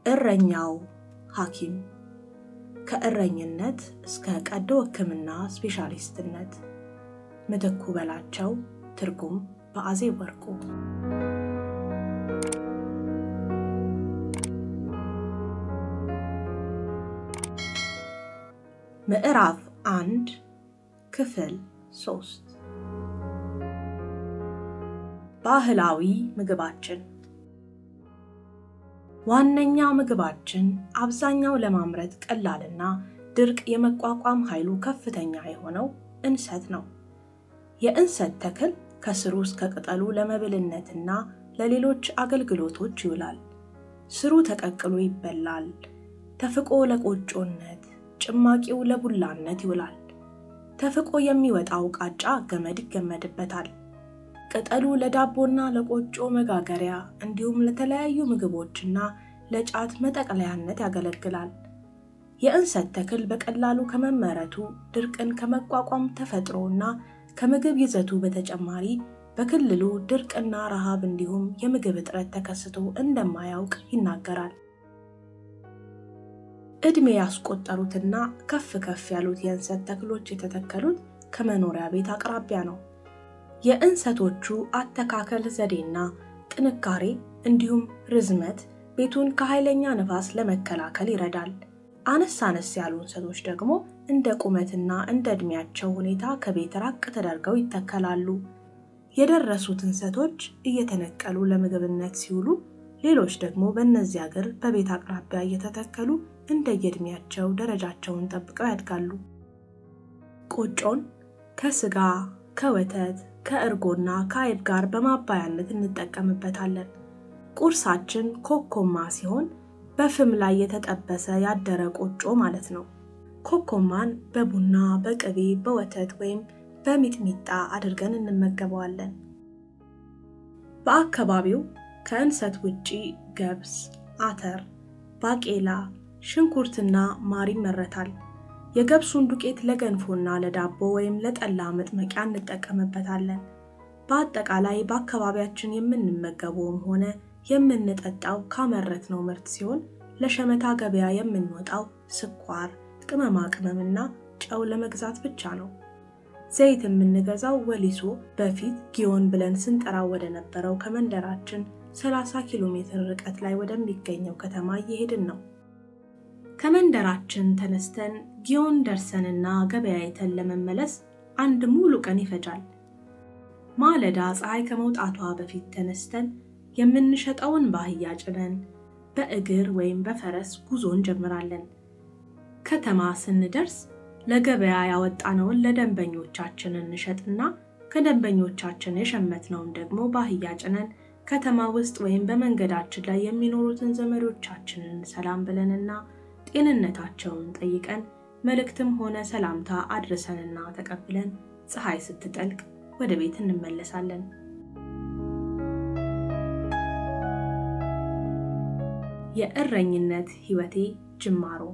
እረኛው ሐኪም ከእረኝነት እስከ ቀዶ ሕክምና ስፔሻሊስትነት ምትኩ በላቸው። ትርጉም በአዜብ ወርቁ። ምዕራፍ አንድ ክፍል ሶስት ባህላዊ ምግባችን ዋነኛ ምግባችን አብዛኛው ለማምረት ቀላልና ድርቅ የመቋቋም ኃይሉ ከፍተኛ የሆነው እንሰት ነው። የእንሰት ተክል ከስሩ እስከ ቅጠሉ ለመብልነትና ለሌሎች አገልግሎቶች ይውላል። ስሩ ተቀቅሎ ይበላል። ተፍቆ ለቆጮነት፣ ጭማቂው ለቡላነት ይውላል። ተፍቆ የሚወጣው ቃጫ ገመድ ይገመድበታል። ቅጠሉ ለዳቦና ለቆጮ መጋገሪያ እንዲሁም ለተለያዩ ምግቦችና ለጫት መጠቅለያነት ያገለግላል። የእንሰት ተክል በቀላሉ ከመመረቱ ድርቅን ከመቋቋም ተፈጥሮና ከምግብ ይዘቱ በተጨማሪ በክልሉ ድርቅና ረሃብ እንዲሁም የምግብ እጥረት ተከስቶ እንደማያውቅ ይናገራል። ዕድሜ ያስቆጠሩትና ከፍ ከፍ ያሉት የእንሰት ተክሎች የተተከሉት ከመኖሪያ ቤት አቅራቢያ ነው። የእንሰቶቹ አተካከል ዘዴና ጥንካሬ እንዲሁም ርዝመት ቤቱን ከኃይለኛ ንፋስ ለመከላከል ይረዳል። አነስ አነስ ያሉ እንሰቶች ደግሞ እንደ ቁመትና እንደ ዕድሜያቸው ሁኔታ ከቤት ራቅ ተደርገው ይተከላሉ። የደረሱት እንሰቶች እየተነቀሉ ለምግብነት ሲውሉ፣ ሌሎች ደግሞ በእነዚያ እግር በቤት አቅራቢያ እየተተከሉ እንደየዕድሜያቸው ደረጃቸውን ጠብቀው ያድጋሉ። ቆጮን ከስጋ ከወተት ከእርጎና ከአይብ ጋር በማባያነት እንጠቀምበታለን። ቁርሳችን ኮኮማ ሲሆን በፍም ላይ የተጠበሰ ያደረ ቆጮ ማለት ነው። ኮኮማን በቡና በቅቤ በወተት ወይም በሚጥሚጣ አድርገን እንመገበዋለን። በአካባቢው ከእንሰት ውጪ ገብስ፣ አተር፣ ባቄላ፣ ሽንኩርትና ማር ይመረታል። የገብሱን ዱቄት ለገንፎና ለዳቦ ወይም ለጠላ መጥመቂያ እንጠቀምበታለን። በአጠቃላይ በአካባቢያችን የምንመገበውም ሆነ የምንጠጣው ካመረትነው ምርት ሲሆን ለሸመታ ገበያ የምንወጣው ስኳር፣ ቅመማ ቅመምና ጨው ለመግዛት ብቻ ነው። ዘይት የምንገዛው ወሊሶ በፊት ጊዮን ብለን ስንጠራው ወደ ነበረው ከመንደራችን 30 ኪሎ ሜትር ርቀት ላይ ወደሚገኘው ከተማ እየሄድን ነው። ከመንደራችን ተነስተን ጊዮን ደርሰንና ገበያይተን ለመመለስ አንድ ሙሉ ቀን ይፈጃል። ማለዳ ፀሐይ ከመውጣቷ በፊት ተነስተን የምንሸጠውን በአህያ ጭነን በእግር ወይም በፈረስ ጉዞ እንጀምራለን። ከተማ ስንደርስ ለገበያ ያወጣነውን ለደንበኞቻችን እንሸጥና ከደንበኞቻችን የሸመትነውን ደግሞ በአህያ ጭነን ከተማ ውስጥ ወይም በመንገዳችን ላይ የሚኖሩትን ዘመዶቻችንን ሰላም ብለንና ጤንነታቸውን ጠይቀን መልእክትም ሆነ ሰላምታ አድርሰንና ተቀብለን ፀሐይ ስትጠልቅ ወደ ቤት እንመለሳለን። የእረኝነት ሕይወቴ ጅማሮ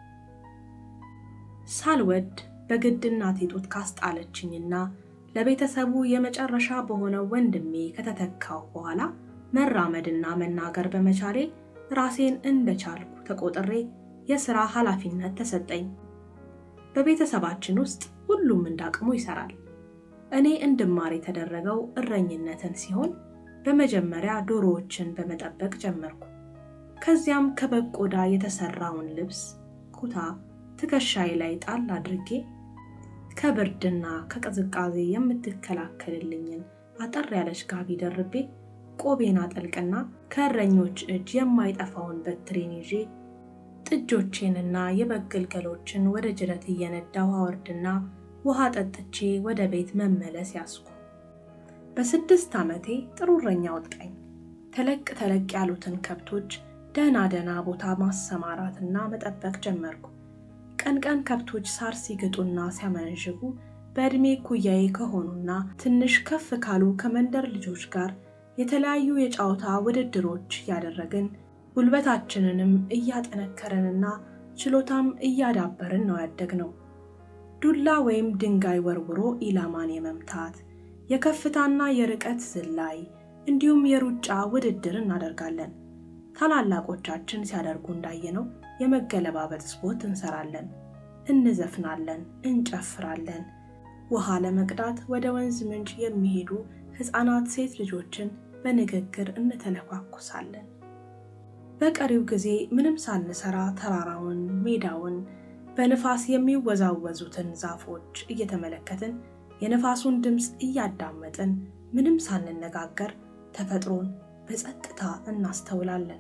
ሳልወድ በግድ እናቴ ጡት ካስጣለችኝና ለቤተሰቡ የመጨረሻ በሆነው ወንድሜ ከተተካው በኋላ መራመድና መናገር በመቻሌ ራሴን እንደቻልኩ ተቆጥሬ የሥራ ኃላፊነት ተሰጠኝ። በቤተሰባችን ውስጥ ሁሉም እንዳቅሙ ይሰራል። እኔ እንድማር የተደረገው እረኝነትን ሲሆን በመጀመሪያ ዶሮዎችን በመጠበቅ ጀመርኩ። ከዚያም ከበግ ቆዳ የተሰራውን ልብስ ኩታ ትከሻዬ ላይ ጣል አድርጌ ከብርድና ከቅዝቃዜ የምትከላከልልኝን አጠር ያለች ጋቢ ደርቤ ቆቤን አጠልቅና ከእረኞች እጅ የማይጠፋውን በትሬን ይዤ ጥጆቼንና የበግ ግልገሎችን ወደ ጅረት እየነዳው አወርድና ውሃ ጠጥቼ ወደ ቤት መመለስ ያስኩ። በስድስት ዓመቴ ጥሩ እረኛ ወጣኝ። ተለቅ ተለቅ ያሉትን ከብቶች ደህና ደህና ቦታ ማሰማራትና መጠበቅ ጀመርኩ። ቀን ቀን ከብቶች ሳር ሲግጡና ሲያመነዥጉ በዕድሜ ኩያዬ ከሆኑና ትንሽ ከፍ ካሉ ከመንደር ልጆች ጋር የተለያዩ የጨዋታ ውድድሮች እያደረግን ጉልበታችንንም እያጠነከረንና ችሎታም እያዳበርን ነው ያደግነው። ዱላ ወይም ድንጋይ ወርውሮ ኢላማን የመምታት የከፍታና የርቀት ዝላይ እንዲሁም የሩጫ ውድድር እናደርጋለን። ታላላቆቻችን ሲያደርጉ እንዳየነው የመገለባበጥ ስፖርት እንሰራለን፣ እንዘፍናለን፣ እንጨፍራለን። ውሃ ለመቅዳት ወደ ወንዝ ምንጭ የሚሄዱ ሕፃናት ሴት ልጆችን በንግግር እንተለኳኩሳለን። በቀሪው ጊዜ ምንም ሳንሰራ ተራራውን፣ ሜዳውን፣ በንፋስ የሚወዛወዙትን ዛፎች እየተመለከትን የንፋሱን ድምፅ እያዳመጥን ምንም ሳንነጋገር ተፈጥሮን በጸጥታ እናስተውላለን።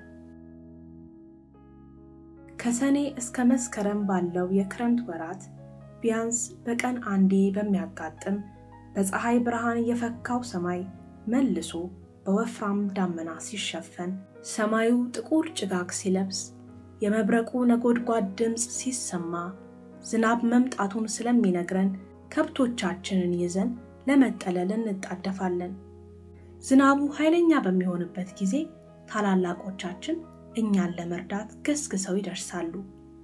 ከሰኔ እስከ መስከረም ባለው የክረምት ወራት ቢያንስ በቀን አንዴ በሚያጋጥም በፀሐይ ብርሃን የፈካው ሰማይ መልሶ በወፍራም ደመና ሲሸፈን፣ ሰማዩ ጥቁር ጭጋግ ሲለብስ፣ የመብረቁ ነጎድጓድ ድምፅ ሲሰማ ዝናብ መምጣቱን ስለሚነግረን ከብቶቻችንን ይዘን ለመጠለል እንጣደፋለን። ዝናቡ ኃይለኛ በሚሆንበት ጊዜ ታላላቆቻችን እኛን ለመርዳት ገስግሰው ይደርሳሉ።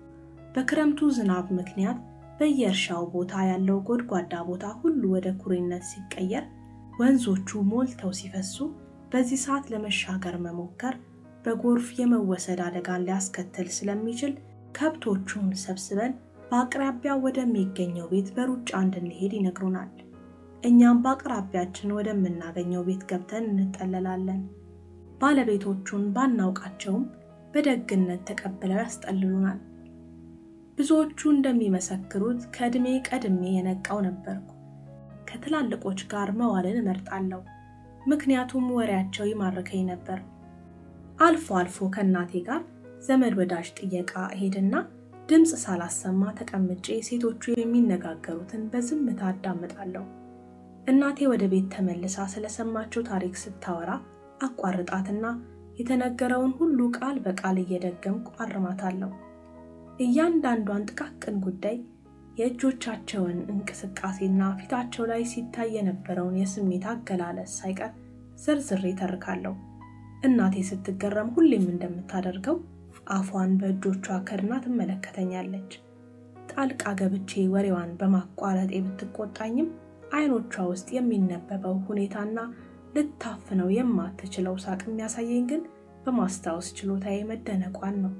በክረምቱ ዝናብ ምክንያት በየእርሻው ቦታ ያለው ጎድጓዳ ቦታ ሁሉ ወደ ኩሬነት ሲቀየር፣ ወንዞቹ ሞልተው ሲፈሱ፣ በዚህ ሰዓት ለመሻገር መሞከር በጎርፍ የመወሰድ አደጋን ሊያስከትል ስለሚችል ከብቶቹን ሰብስበን በአቅራቢያው ወደሚገኘው ቤት በሩጫ እንድንሄድ ይነግሩናል። እኛም በአቅራቢያችን ወደምናገኘው ቤት ገብተን እንጠለላለን። ባለቤቶቹን ባናውቃቸውም በደግነት ተቀብለው ያስጠልሉናል። ብዙዎቹ እንደሚመሰክሩት ከዕድሜ ቀድሜ የነቃው ነበርኩ። ከትላልቆች ጋር መዋልን እመርጣለሁ፣ ምክንያቱም ወሬያቸው ይማርከኝ ነበር። አልፎ አልፎ ከእናቴ ጋር ዘመድ ወዳጅ ጥየቃ እሄድና ድምፅ ሳላሰማ ተቀምጬ ሴቶቹ የሚነጋገሩትን በዝምታ አዳምጣለሁ። እናቴ ወደ ቤት ተመልሳ ስለሰማችው ታሪክ ስታወራ አቋርጣትና የተነገረውን ሁሉ ቃል በቃል እየደገምኩ አርማታለሁ። እያንዳንዷን ጥቃቅን ጉዳይ የእጆቻቸውን እንቅስቃሴና ፊታቸው ላይ ሲታይ የነበረውን የስሜት አገላለጽ ሳይቀር ዘርዝሬ ተርካለሁ። እናቴ ስትገረም ሁሌም እንደምታደርገው አፏን በእጆቿ ከድና ትመለከተኛለች። ጣልቃ ገብቼ ወሬዋን በማቋረጤ ብትቆጣኝም አይኖቿ ውስጥ የሚነበበው ሁኔታና ልታፍነው የማትችለው ሳቅ የሚያሳየኝ ግን በማስታወስ ችሎታዬ መደነቋን ነው።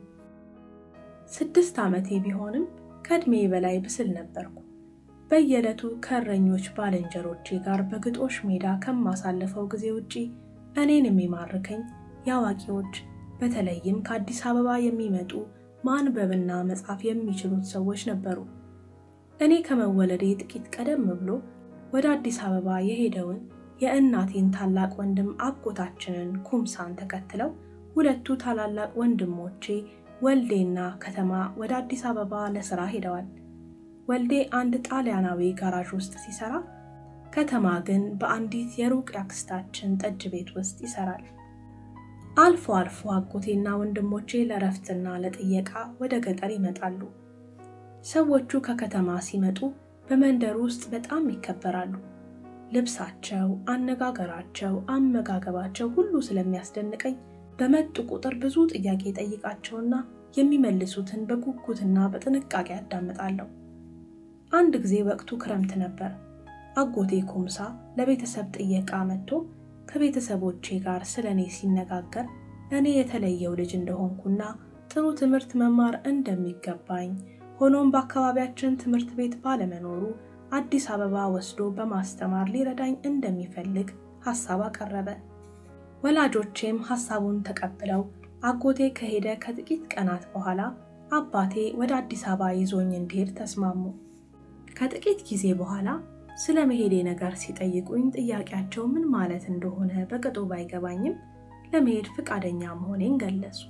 ስድስት ዓመቴ ቢሆንም ከዕድሜ በላይ ብስል ነበርኩ። በየዕለቱ ከእረኞች ባልንጀሮቼ ጋር በግጦሽ ሜዳ ከማሳልፈው ጊዜ ውጪ እኔን የሚማርከኝ የአዋቂዎች በተለይም ከአዲስ አበባ የሚመጡ ማንበብና መጻፍ የሚችሉት ሰዎች ነበሩ። እኔ ከመወለዴ ጥቂት ቀደም ብሎ ወደ አዲስ አበባ የሄደውን የእናቴን ታላቅ ወንድም አጎታችንን ኩምሳን ተከትለው ሁለቱ ታላላቅ ወንድሞቼ ወልዴና ከተማ ወደ አዲስ አበባ ለስራ ሄደዋል። ወልዴ አንድ ጣሊያናዊ ጋራዥ ውስጥ ሲሰራ፣ ከተማ ግን በአንዲት የሩቅ ያክስታችን ጠጅ ቤት ውስጥ ይሰራል። አልፎ አልፎ አጎቴና ወንድሞቼ ለረፍትና ለጥየቃ ወደ ገጠር ይመጣሉ። ሰዎቹ ከከተማ ሲመጡ በመንደር ውስጥ በጣም ይከበራሉ። ልብሳቸው፣ አነጋገራቸው፣ አመጋገባቸው ሁሉ ስለሚያስደንቀኝ በመጡ ቁጥር ብዙ ጥያቄ ጠይቃቸውና የሚመልሱትን በጉጉትና በጥንቃቄ አዳምጣለሁ። አንድ ጊዜ ወቅቱ ክረምት ነበር። አጎቴ ኩምሳ ለቤተሰብ ጥየቃ መጥቶ ከቤተሰቦቼ ጋር ስለ እኔ ሲነጋገር እኔ የተለየው ልጅ እንደሆንኩና ጥሩ ትምህርት መማር እንደሚገባኝ ሆኖም በአካባቢያችን ትምህርት ቤት ባለመኖሩ አዲስ አበባ ወስዶ በማስተማር ሊረዳኝ እንደሚፈልግ ሐሳብ አቀረበ። ወላጆቼም ሐሳቡን ተቀብለው አጎቴ ከሄደ ከጥቂት ቀናት በኋላ አባቴ ወደ አዲስ አበባ ይዞኝ እንዲሄድ ተስማሙ። ከጥቂት ጊዜ በኋላ ስለ መሄዴ ነገር ሲጠይቁኝ ጥያቄያቸው ምን ማለት እንደሆነ በቅጡ ባይገባኝም ለመሄድ ፈቃደኛ መሆኔን ገለጹ።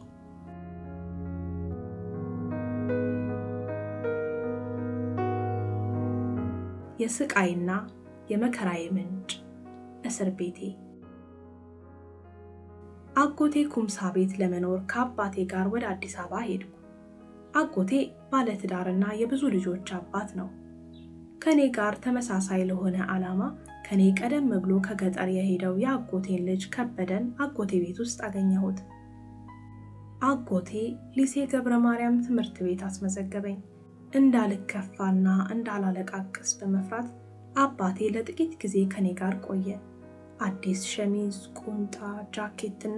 የስቃይና የመከራዬ ምንጭ እስር ቤቴ። አጎቴ ኩምሳ ቤት ለመኖር ከአባቴ ጋር ወደ አዲስ አበባ ሄድኩ። አጎቴ ባለትዳርና የብዙ ልጆች አባት ነው። ከኔ ጋር ተመሳሳይ ለሆነ ዓላማ ከኔ ቀደም ብሎ ከገጠር የሄደው የአጎቴን ልጅ ከበደን አጎቴ ቤት ውስጥ አገኘሁት። አጎቴ ሊሴ ገብረ ማርያም ትምህርት ቤት አስመዘገበኝ። እንዳልከፋና እንዳላለቃቅስ በመፍራት አባቴ ለጥቂት ጊዜ ከኔ ጋር ቆየ። አዲስ ሸሚዝ፣ ቁምጣ፣ ጃኬትና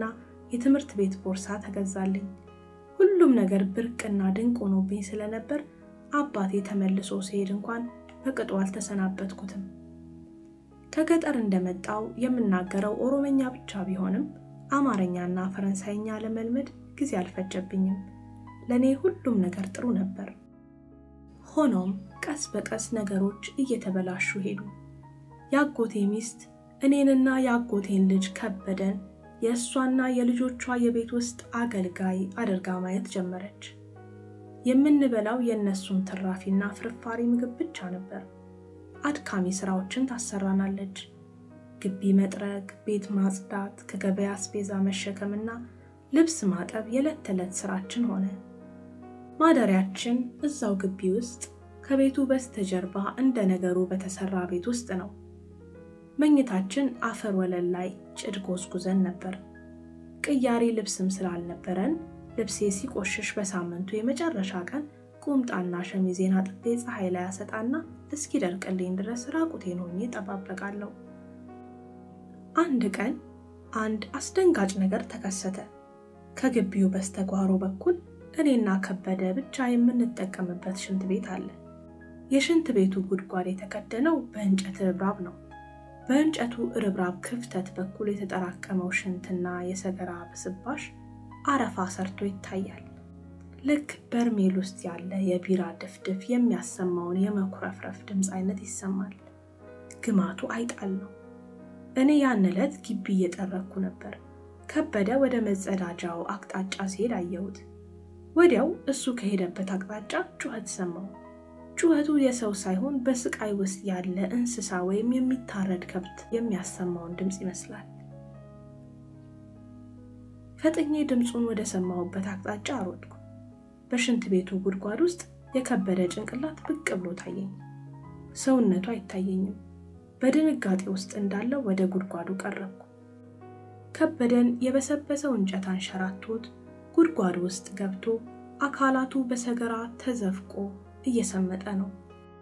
የትምህርት ቤት ቦርሳ ተገዛልኝ። ሁሉም ነገር ብርቅና ድንቅ ሆኖብኝ ስለነበር አባቴ ተመልሶ ሲሄድ እንኳን በቅጡ አልተሰናበትኩትም። ከገጠር እንደመጣው የምናገረው ኦሮመኛ ብቻ ቢሆንም አማርኛና ፈረንሳይኛ ለመልመድ ጊዜ አልፈጀብኝም። ለእኔ ሁሉም ነገር ጥሩ ነበር። ሆኖም ቀስ በቀስ ነገሮች እየተበላሹ ሄዱ። የአጎቴ ሚስት እኔንና የአጎቴን ልጅ ከበደን የእሷና የልጆቿ የቤት ውስጥ አገልጋይ አድርጋ ማየት ጀመረች። የምንበላው የእነሱን ትራፊና ፍርፋሪ ምግብ ብቻ ነበር። አድካሚ ስራዎችን ታሰራናለች። ግቢ መጥረግ፣ ቤት ማጽዳት፣ ከገበያ አስቤዛ መሸከምና ልብስ ማጠብ የዕለት ተዕለት ስራችን ሆነ። ማደሪያችን እዛው ግቢ ውስጥ ከቤቱ በስተጀርባ እንደ ነገሩ በተሰራ ቤት ውስጥ ነው። መኝታችን አፈር ወለል ላይ ጭድ ጎዝጉዘን ነበር። ቅያሪ ልብስም ስላልነበረን ልብሴ ሲቆሽሽ በሳምንቱ የመጨረሻ ቀን ቁምጣና ሸሚዜን አጥቤ ፀሐይ ላይ አሰጣና እስኪደርቅልኝ ድረስ ራቁቴን ሆኜ እጠባበቃለሁ። አንድ ቀን አንድ አስደንጋጭ ነገር ተከሰተ። ከግቢው በስተጓሮ በኩል እኔና ከበደ ብቻ የምንጠቀምበት ሽንት ቤት አለ። የሽንት ቤቱ ጉድጓድ የተከደነው በእንጨት ርብራብ ነው። በእንጨቱ ርብራብ ክፍተት በኩል የተጠራቀመው ሽንትና የሰገራ ብስባሽ አረፋ ሰርቶ ይታያል። ልክ በርሜል ውስጥ ያለ የቢራ ድፍድፍ የሚያሰማውን የመኩረፍረፍ ድምፅ አይነት ይሰማል። ግማቱ አይጣል ነው። እኔ ያን ዕለት ግቢ እየጠረኩ ነበር። ከበደ ወደ መጸዳጃው አቅጣጫ ሲሄድ አየሁት። ወዲያው እሱ ከሄደበት አቅጣጫ ጩኸት ሰማሁ። ጩኸቱ የሰው ሳይሆን በስቃይ ውስጥ ያለ እንስሳ ወይም የሚታረድ ከብት የሚያሰማውን ድምፅ ይመስላል። ፈጥኜ ድምፁን ወደ ሰማሁበት አቅጣጫ አሮጥኩ። በሽንት ቤቱ ጉድጓድ ውስጥ የከበደ ጭንቅላት ብቅ ብሎ ታየኝ። ሰውነቱ አይታየኝም። በድንጋጤ ውስጥ እንዳለው ወደ ጉድጓዱ ቀረብኩ። ከበደን የበሰበሰው እንጨት አንሸራቶት ጉድጓድ ውስጥ ገብቶ አካላቱ በሰገራ ተዘፍቆ እየሰመጠ ነው።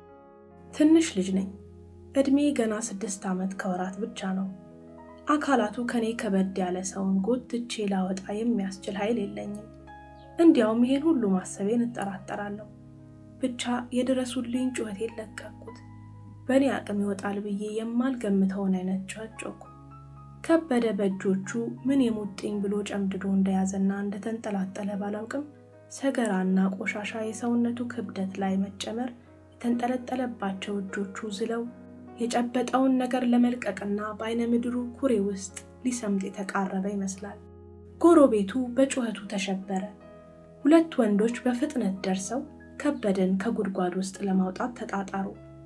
ትንሽ ልጅ ነኝ። ዕድሜ ገና ስድስት ዓመት ከወራት ብቻ ነው። አካላቱ ከኔ ከበድ ያለ ሰውን ጎትቼ ላወጣ የሚያስችል ኃይል የለኝም። እንዲያውም ይሄን ሁሉ ማሰቤን እጠራጠራለሁ። ብቻ የድረሱልኝ ጩኸቴን ለቀቅኩት። በእኔ አቅም ይወጣል ብዬ የማልገምተውን አይነት ጩኸት ጮኩ። ከበደ በእጆቹ ምን የሙጥኝ ብሎ ጨምድዶ እንደያዘና እንደተንጠላጠለ ባላውቅም ሰገራና ቆሻሻ የሰውነቱ ክብደት ላይ መጨመር የተንጠለጠለባቸው እጆቹ ዝለው የጨበጠውን ነገር ለመልቀቅና በአይነ ምድሩ ኩሬ ውስጥ ሊሰምጥ የተቃረበ ይመስላል። ጎረቤቱ በጩኸቱ ተሸበረ። ሁለት ወንዶች በፍጥነት ደርሰው ከበደን ከጉድጓድ ውስጥ ለማውጣት ተጣጣሩ።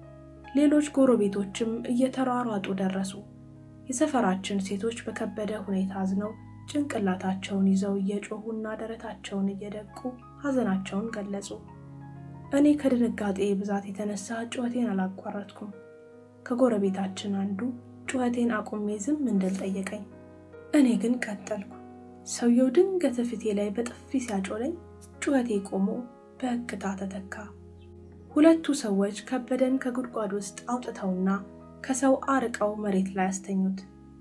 ሌሎች ጎረቤቶችም እየተሯሯጡ ደረሱ። የሰፈራችን ሴቶች በከበደ ሁኔታ አዝነው ጭንቅላታቸውን ይዘው እየጮሁና ደረታቸውን እየደቁ ሐዘናቸውን ገለጹ። እኔ ከድንጋጤ ብዛት የተነሳ ጩኸቴን አላቋረጥኩም። ከጎረቤታችን አንዱ ጩኸቴን አቁሜ ዝም እንድል ጠየቀኝ። እኔ ግን ቀጠልኩ። ሰውየው ድንገት ፊቴ ላይ በጥፊ ሲያጮለኝ ጩኸቴ ቆሞ በእክታ ተተካ። ሁለቱ ሰዎች ከበደን ከጉድጓድ ውስጥ አውጥተውና ከሰው አርቀው መሬት ላይ አስተኙት።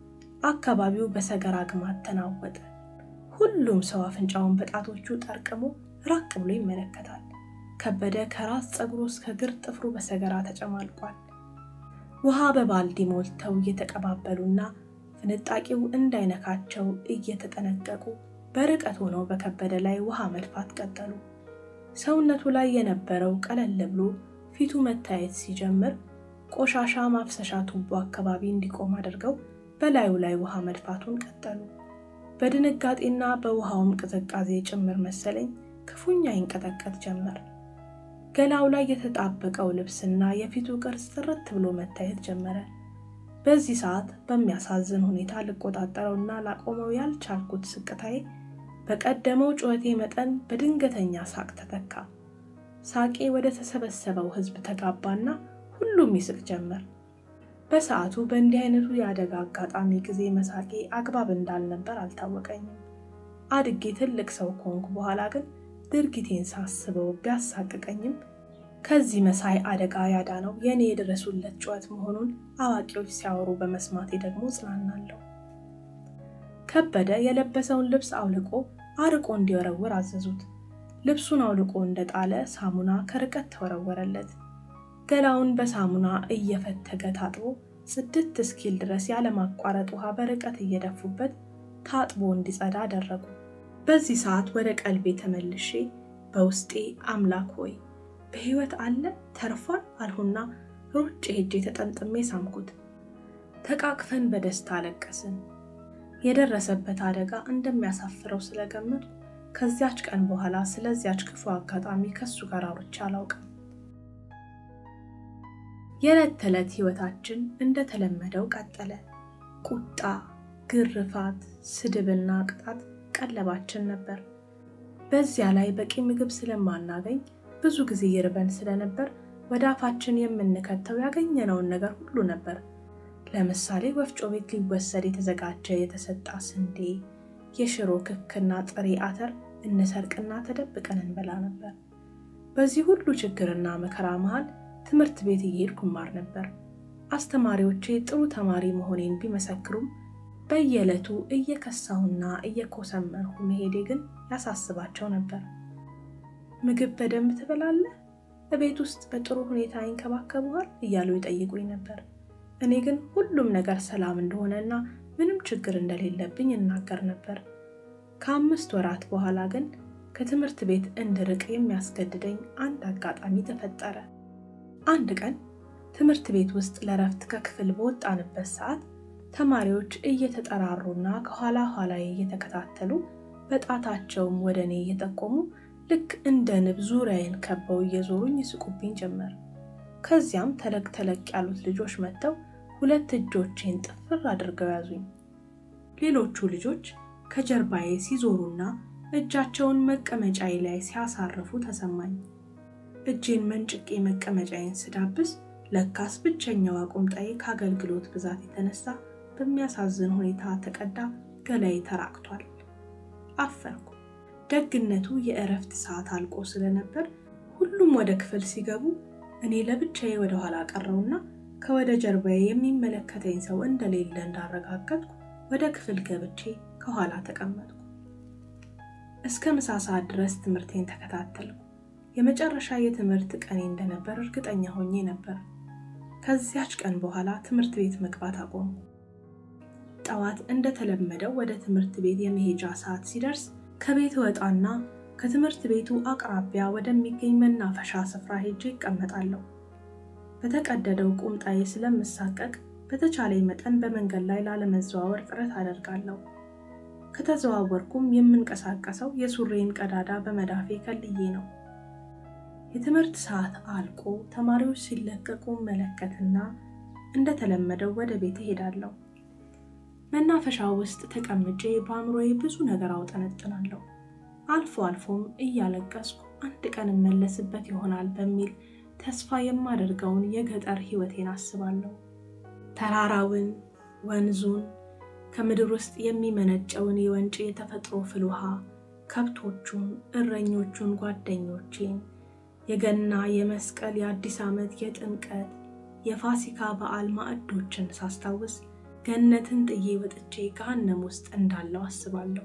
አካባቢው በሰገራ ግማት ተናወጠ። ሁሉም ሰው አፍንጫውን በጣቶቹ ጠርቅሞ ራቅ ብሎ ይመለከታል። ከበደ ከራስ ፀጉሩ እስከ እግር ጥፍሩ በሰገራ ተጨማልቋል። ውሃ በባልዲ ሞልተው እየተቀባበሉና ፍንጣቂው እንዳይነካቸው እየተጠነቀቁ በርቀት ሆነው በከበደ ላይ ውሃ መድፋት ቀጠሉ። ሰውነቱ ላይ የነበረው ቀለል ብሎ ፊቱ መታየት ሲጀምር ቆሻሻ ማፍሰሻ ቱቦ አካባቢ እንዲቆም አድርገው በላዩ ላይ ውሃ መድፋቱን ቀጠሉ። በድንጋጤና በውሃውም ቅዝቃዜ ጭምር መሰለኝ ክፉኛ ይንቀጠቀጥ ጀመር። ገላው ላይ የተጣበቀው ልብስና የፊቱ ቅርጽ ጥርት ብሎ መታየት ጀመረ። በዚህ ሰዓት በሚያሳዝን ሁኔታ ልቆጣጠረውና ላቆመው ያልቻልኩት ስቅታዬ በቀደመው ጩኸቴ መጠን በድንገተኛ ሳቅ ተተካ። ሳቄ ወደ ተሰበሰበው ሕዝብ ተጋባና ሁሉም ይስቅ ጀመር። በሰዓቱ በእንዲህ አይነቱ የአደጋ አጋጣሚ ጊዜ መሳቄ አግባብ እንዳልነበር አልታወቀኝም። አድጌ ትልቅ ሰው ከሆንኩ በኋላ ግን ድርጊቴን ሳስበው ቢያሳቅቀኝም ከዚህ መሳይ አደጋ ያዳነው የእኔ የደረሱለት ጩኸት መሆኑን አዋቂዎች ሲያወሩ በመስማቴ ደግሞ ጽናናለሁ። ከበደ የለበሰውን ልብስ አውልቆ አርቆ እንዲወረውር አዘዙት። ልብሱን አውልቆ እንደጣለ ሳሙና ከርቀት ተወረወረለት። ገላውን በሳሙና እየፈተገ ታጥቦ ጽድት እስኪል ድረስ ያለማቋረጥ ውሃ በርቀት እየደፉበት ታጥቦ እንዲጸዳ አደረጉ። በዚህ ሰዓት ወደ ቀልቤ ተመልሼ በውስጤ አምላክ ሆይ በሕይወት አለ ተርፏል አልሁና ሩጭ ሄጄ ተጠምጥሜ ሳምኩት። ተቃቅፈን በደስታ አለቀስን። የደረሰበት አደጋ እንደሚያሳፍረው ስለገመቱ ከዚያች ቀን በኋላ ስለዚያች ክፉ አጋጣሚ ከሱ ጋር አውርቼ አላውቅም። የዕለት ተዕለት ሕይወታችን እንደተለመደው ቀጠለ። ቁጣ፣ ግርፋት፣ ስድብና ቅጣት ቀለባችን ነበር። በዚያ ላይ በቂ ምግብ ስለማናገኝ ብዙ ጊዜ ይርበን ስለነበር ወደ አፋችን የምንከተው ያገኘነውን ነገር ሁሉ ነበር። ለምሳሌ ወፍጮ ቤት ሊወሰድ የተዘጋጀ የተሰጣ ስንዴ፣ የሽሮ ክክና ጥሬ አተር እንሰርቅና ተደብቀን እንበላ ነበር። በዚህ ሁሉ ችግርና መከራ መሃል ትምህርት ቤት እየሄድኩ እማር ነበር። አስተማሪዎቼ ጥሩ ተማሪ መሆኔን ቢመሰክሩም በየዕለቱ እየከሳሁና እየኮሰመንሁ መሄዴ ግን ያሳስባቸው ነበር። ምግብ በደንብ ትበላለህ? በቤት ውስጥ በጥሩ ሁኔታ ይንከባከቡሃል? እያሉ ይጠይቁኝ ነበር። እኔ ግን ሁሉም ነገር ሰላም እንደሆነና ምንም ችግር እንደሌለብኝ እናገር ነበር። ከአምስት ወራት በኋላ ግን ከትምህርት ቤት እንድርቅ የሚያስገድደኝ አንድ አጋጣሚ ተፈጠረ። አንድ ቀን ትምህርት ቤት ውስጥ ለረፍት ከክፍል በወጣንበት ሰዓት ተማሪዎች እየተጠራሩና ከኋላ ኋላዬ እየተከታተሉ በጣታቸውም ወደ እኔ እየጠቆሙ ልክ እንደ ንብ ዙሪያዬን ከበው እየዞሩኝ ይስቁብኝ ጀመር። ከዚያም ተለቅ ተለቅ ያሉት ልጆች መጥተው ሁለት እጆቼን ጥፍር አድርገው ያዙኝ። ሌሎቹ ልጆች ከጀርባዬ ሲዞሩና እጃቸውን መቀመጫዬ ላይ ሲያሳርፉ ተሰማኝ። እጄን መንጭቄ መቀመጫዬን ስዳብስ ለካስ ብቸኛዋ ቁምጣዬ ከአገልግሎት ብዛት የተነሳ በሚያሳዝን ሁኔታ ተቀዳ፣ ገላዬ ተራቅቷል። አፈርኩ። ደግነቱ የእረፍት ሰዓት አልቆ ስለነበር ሁሉም ወደ ክፍል ሲገቡ እኔ ለብቻዬ ወደ ኋላ ቀረውና ከወደ ጀርባዬ የሚመለከተኝ ሰው እንደሌለ እንዳረጋገጥኩ ወደ ክፍል ገብቼ ከኋላ ተቀመጥኩ። እስከ ምሳ ሰዓት ድረስ ትምህርቴን ተከታተልኩ። የመጨረሻ የትምህርት ቀኔ እንደነበር እርግጠኛ ሆኜ ነበር። ከዚያች ቀን በኋላ ትምህርት ቤት መግባት አቆምኩ። ጠዋት እንደተለመደው ወደ ትምህርት ቤት የመሄጃ ሰዓት ሲደርስ ከቤት ወጣና ከትምህርት ቤቱ አቅራቢያ ወደሚገኝ መናፈሻ ስፍራ ሄጄ ይቀመጣለሁ። በተቀደደው ቁምጣዬ ስለምሳቀቅ በተቻለኝ መጠን በመንገድ ላይ ላለመዘዋወር ጥረት አደርጋለሁ። ከተዘዋወርኩም የምንቀሳቀሰው የሱሬን ቀዳዳ በመዳፌ ከልዬ ነው። የትምህርት ሰዓት አልቆ ተማሪዎች ሲለቀቁ መለከትና እንደተለመደው ወደ ቤት እሄዳለሁ። መናፈሻ ውስጥ ተቀምጬ በአእምሮዬ ብዙ ነገር አውጠነጥናለሁ። አልፎ አልፎም እያለቀስኩ አንድ ቀን እመለስበት ይሆናል በሚል ተስፋ የማደርገውን የገጠር ሕይወቴን አስባለሁ። ተራራውን፣ ወንዙን፣ ከምድር ውስጥ የሚመነጨውን የወንጪ የተፈጥሮ ፍል ውሃ፣ ከብቶቹን፣ እረኞቹን፣ ጓደኞቼን፣ የገና፣ የመስቀል፣ የአዲስ ዓመት፣ የጥምቀት፣ የፋሲካ በዓል ማዕዶችን ሳስታውስ ገነትን ጥዬ ወጥቼ ገሃነም ውስጥ እንዳለው አስባለሁ።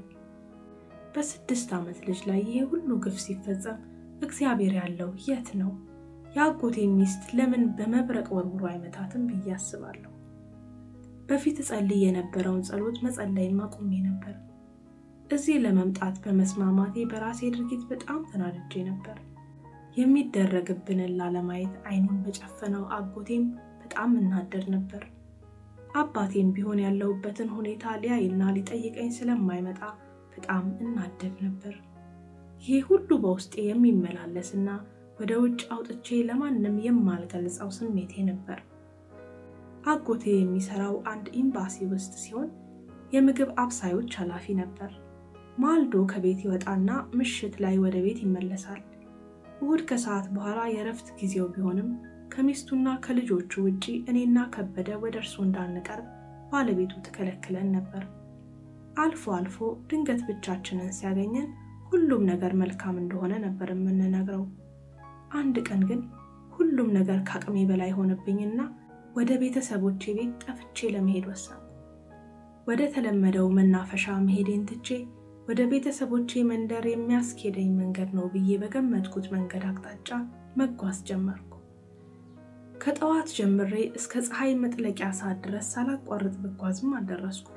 በስድስት ዓመት ልጅ ላይ ይሄ ሁሉ ግፍ ሲፈጸም እግዚአብሔር ያለው የት ነው? የአጎቴ ሚስት ለምን በመብረቅ ወርውሮ አይመታትም ብዬ አስባለሁ። በፊት እጸልይ የነበረውን ጸሎት መጸለይም አቁሜ ነበር። እዚህ ለመምጣት በመስማማቴ በራሴ ድርጊት በጣም ተናድጄ ነበር። የሚደረግብንን ላለማየት ዓይኑን በጨፈነው አጎቴም በጣም እናደድ ነበር። አባቴም ቢሆን ያለሁበትን ሁኔታ ሊያይና ሊጠይቀኝ ስለማይመጣ በጣም እናደድ ነበር። ይህ ሁሉ በውስጤ የሚመላለስና ወደ ውጭ አውጥቼ ለማንም የማልገልጸው ስሜቴ ነበር። አጎቴ የሚሰራው አንድ ኤምባሲ ውስጥ ሲሆን የምግብ አብሳዮች ኃላፊ ነበር። ማልዶ ከቤት ይወጣና ምሽት ላይ ወደ ቤት ይመለሳል። እሁድ ከሰዓት በኋላ የእረፍት ጊዜው ቢሆንም ከሚስቱና ከልጆቹ ውጪ እኔና ከበደ ወደ እርሱ እንዳንቀርብ ባለቤቱ ትከለክለን ነበር። አልፎ አልፎ ድንገት ብቻችንን ሲያገኘን ሁሉም ነገር መልካም እንደሆነ ነበር የምንነግረው። አንድ ቀን ግን ሁሉም ነገር ከአቅሜ በላይ ሆነብኝና ወደ ቤተሰቦቼ ቤት ጠፍቼ ለመሄድ ወሰንኩ። ወደ ተለመደው መናፈሻ መሄዴን ትቼ ወደ ቤተሰቦቼ መንደር የሚያስኬደኝ መንገድ ነው ብዬ በገመትኩት መንገድ አቅጣጫ መጓዝ ጀመርኩ። ከጠዋት ጀምሬ እስከ ፀሐይ መጥለቂያ ሰዓት ድረስ ሳላቋርጥ ብጓዝም አልደረስኩ።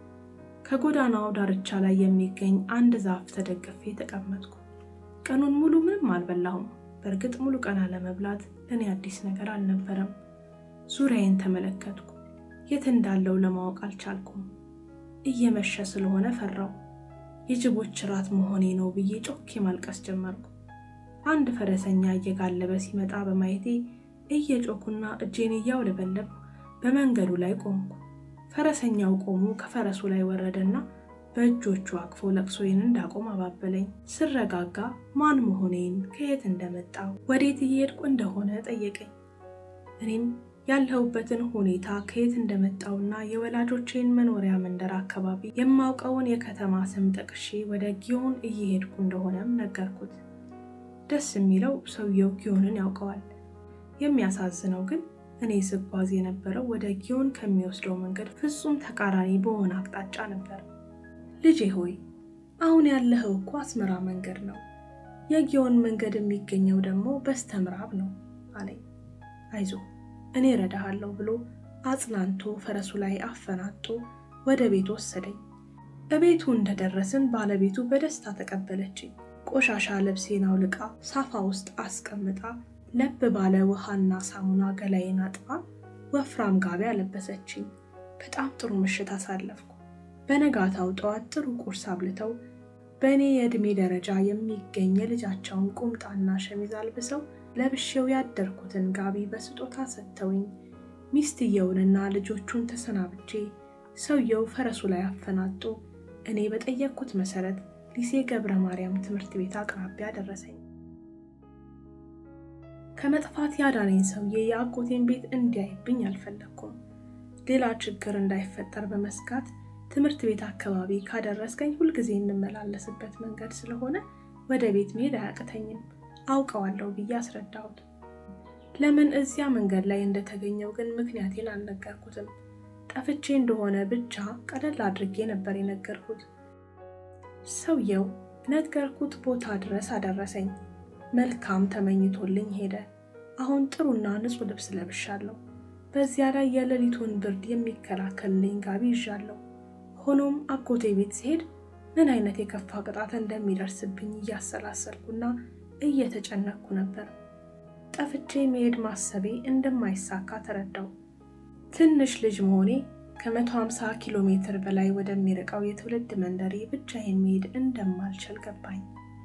ከጎዳናው ዳርቻ ላይ የሚገኝ አንድ ዛፍ ተደግፌ ተቀመጥኩ። ቀኑን ሙሉ ምንም አልበላሁም። በእርግጥ ሙሉ ቀን አለመብላት ለእኔ አዲስ ነገር አልነበረም። ዙሪያዬን ተመለከትኩ። የት እንዳለው ለማወቅ አልቻልኩም። እየመሸ ስለሆነ ፈራው። የጅቦች ራት መሆኔ ነው ብዬ ጮኬ ማልቀስ ጀመርኩ። አንድ ፈረሰኛ እየጋለበ ሲመጣ በማየቴ እየጮኩና እጄን እያውለበለብ በመንገዱ ላይ ቆምኩ። ፈረሰኛው ቆሞ ከፈረሱ ላይ ወረደና በእጆቹ አቅፎ ለቅሶዬን እንዳቆም አባበለኝ። ስረጋጋ ማን መሆኔን፣ ከየት እንደመጣው፣ ወዴት እየሄድኩ እንደሆነ ጠየቀኝ። እኔም ያለሁበትን ሁኔታ ከየት እንደመጣውና የወላጆቼን መኖሪያ መንደር አካባቢ የማውቀውን የከተማ ስም ጠቅሼ ወደ ጊዮን እየሄድኩ እንደሆነም ነገርኩት። ደስ የሚለው ሰውየው ጊዮንን ያውቀዋል። የሚያሳዝነው ግን እኔ ስጓዝ የነበረው ወደ ጊዮን ከሚወስደው መንገድ ፍጹም ተቃራኒ በሆነ አቅጣጫ ነበር። ልጄ ሆይ አሁን ያለኸው እኮ አስመራ መንገድ ነው። የጊዮን መንገድ የሚገኘው ደግሞ በስተ ምዕራብ ነው አለኝ። አይዞ እኔ እረዳሃለሁ ብሎ አጽናንቶ ፈረሱ ላይ አፈናጦ ወደ ቤት ወሰደኝ። እቤቱ እንደደረስን ባለቤቱ በደስታ ተቀበለችኝ። ቆሻሻ ልብሴን አውልቃ ሳፋ ውስጥ አስቀምጣ ለብ ባለ ውሃና ሳሙና ገላዬን አጥባ ወፍራም ጋቢ አለበሰችኝ። በጣም ጥሩ ምሽት አሳለፍኩ። በነጋታው ጠዋት ጥሩ ቁርስ አብልተው በእኔ የዕድሜ ደረጃ የሚገኝ የልጃቸውን ቁምጣና ሸሚዝ አልብሰው ለብሼው ያደርኩትን ጋቢ በስጦታ ሰጥተውኝ ሚስትየውንና ልጆቹን ተሰናብቼ ሰውየው ፈረሱ ላይ አፈናጦ እኔ በጠየቅኩት መሰረት ሊሴ ገብረ ማርያም ትምህርት ቤት አቅራቢያ ደረሰኝ። ከመጥፋት ያዳነኝ ሰውዬ የአጎቴን ቤት እንዲያይብኝ አልፈለግኩም። ሌላ ችግር እንዳይፈጠር በመስጋት ትምህርት ቤት አካባቢ ካደረስከኝ ሁልጊዜ የምመላለስበት መንገድ ስለሆነ ወደ ቤት መሄድ አያቅተኝም አውቀዋለሁ ብዬ አስረዳሁት። ለምን እዚያ መንገድ ላይ እንደተገኘው ግን ምክንያቴን አልነገርኩትም። ጠፍቼ እንደሆነ ብቻ ቀለል አድርጌ ነበር የነገርኩት። ሰውየው ነገርኩት ቦታ ድረስ አደረሰኝ። መልካም ተመኝቶልኝ ሄደ። አሁን ጥሩና ንጹሕ ልብስ ለብሻለሁ። በዚያ ላይ የሌሊቱን ብርድ የሚከላከልልኝ ጋቢ ይዣለሁ። ሆኖም አጎቴ ቤት ሲሄድ ምን አይነት የከፋ ቅጣት እንደሚደርስብኝ እያሰላሰልኩና እየተጨነቅኩ ነበር። ጠፍቼ መሄድ ማሰቤ እንደማይሳካ ተረዳው። ትንሽ ልጅ መሆኔ ከ150 ኪሎ ሜትር በላይ ወደሚርቀው የትውልድ መንደሬ ብቻዬን መሄድ እንደማልችል ገባኝ።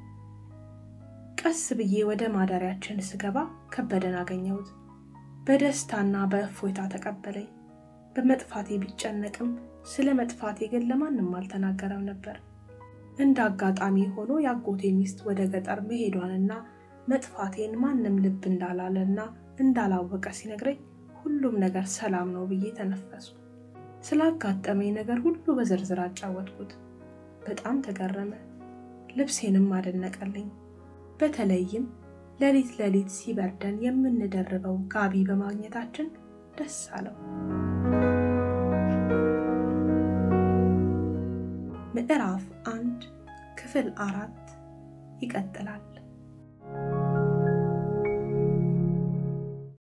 ቀስ ብዬ ወደ ማደሪያችን ስገባ ከበደን አገኘሁት። በደስታና በእፎይታ ተቀበለኝ። በመጥፋቴ ቢጨነቅም ስለ መጥፋቴ ግን ለማንም አልተናገረም ነበር። እንደ አጋጣሚ ሆኖ የአጎቴ ሚስት ወደ ገጠር መሄዷንና መጥፋቴን ማንም ልብ እንዳላለና እንዳላወቀ ሲነግረኝ ሁሉም ነገር ሰላም ነው ብዬ ተነፈስኩ። ስላጋጠመኝ ነገር ሁሉ በዝርዝር አጫወትኩት። በጣም ተገረመ። ልብሴንም አደነቀልኝ። በተለይም ሌሊት ሌሊት ሲበርደን የምንደርበው ጋቢ በማግኘታችን ደስ አለው። ምዕራፍ አንድ ክፍል አራት ይቀጥላል።